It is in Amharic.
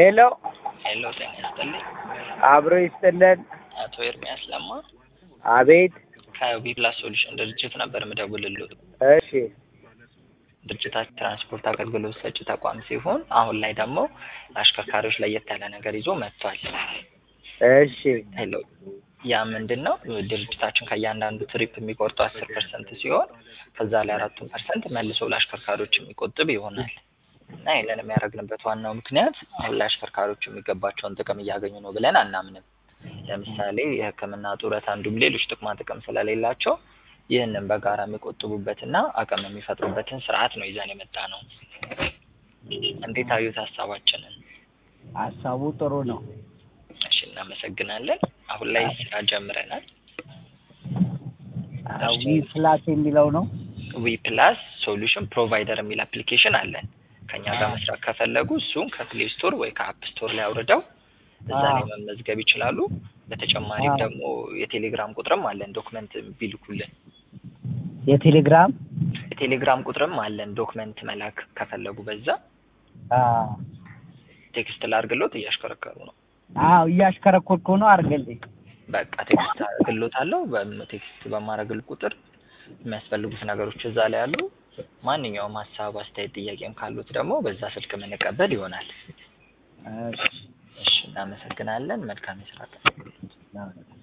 ሄሎ ሄሎ ጤና ይስጥልኝ። አብሮ ይስጥልን። አቶ ኤርሚያስ ለማ አቤት። ከዊ ፕላስ ሶሉሽን ድርጅት ነበር ምደውልልዎት። እሺ ድርጅታችን ትራንስፖርት አገልግሎት ሰጪ ተቋም ሲሆን አሁን ላይ ደግሞ ለአሽከርካሪዎች ለየት ያለ ነገር ይዞ መጥቷል። እሺ ሄሎ ያ ምንድን ነው? ድርጅታችን ከእያንዳንዱ ትሪፕ የሚቆርጠው አስር ፐርሰንት ሲሆን ከዛ ላይ አራቱን ፐርሰንት መልሶ ለአሽከርካሪዎች የሚቆጥብ ይሆናል እና ይህንን የሚያደርግንበት ዋናው ምክንያት አሁን ላይ አሽከርካሪዎች የሚገባቸውን ጥቅም እያገኙ ነው ብለን አናምንም። ለምሳሌ የሕክምና ጡረት፣ አንዱም ሌሎች ጥቅማ ጥቅም ስለሌላቸው ይህንን በጋራ የሚቆጥቡበትና አቅም የሚፈጥሩበትን ስርዓት ነው ይዘን የመጣ ነው። እንዴት አዩት ሀሳባችንን? ሀሳቡ ጥሩ ነው። እሺ እናመሰግናለን። አሁን ላይ ስራ ጀምረናል። ዊ ፕላስ የሚለው ነው። ዊ ፕላስ ሶሉሽን ፕሮቫይደር የሚል አፕሊኬሽን አለን። ከኛ ጋር መስራት ከፈለጉ እሱን ከፕሌይ ስቶር ወይ ከአፕ ስቶር ላይ አውርደው እዛ ላይ መመዝገብ ይችላሉ። በተጨማሪም ደግሞ የቴሌግራም ቁጥርም አለን ዶክመንት ቢልኩልን። የቴሌግራም የቴሌግራም ቁጥርም አለን ዶክመንት መላክ ከፈለጉ በዛ ቴክስት ላርግሎት እያሽከረከሩ ነው። አዎ እያሽከረኮርኩ ነው። አድርገልኝ። በቃ ቴክስት አርግሎታለሁ። ቴክስት በማረግል ቁጥር የሚያስፈልጉት ነገሮች እዛ ላይ አሉ። ማንኛውም ሀሳብ፣ አስተያየት፣ ጥያቄም ካሉት ደግሞ በዛ ስልክ የምንቀበል ይሆናል። እሺ እሺ እናመሰግናለን። መልካም የስራ ቀን።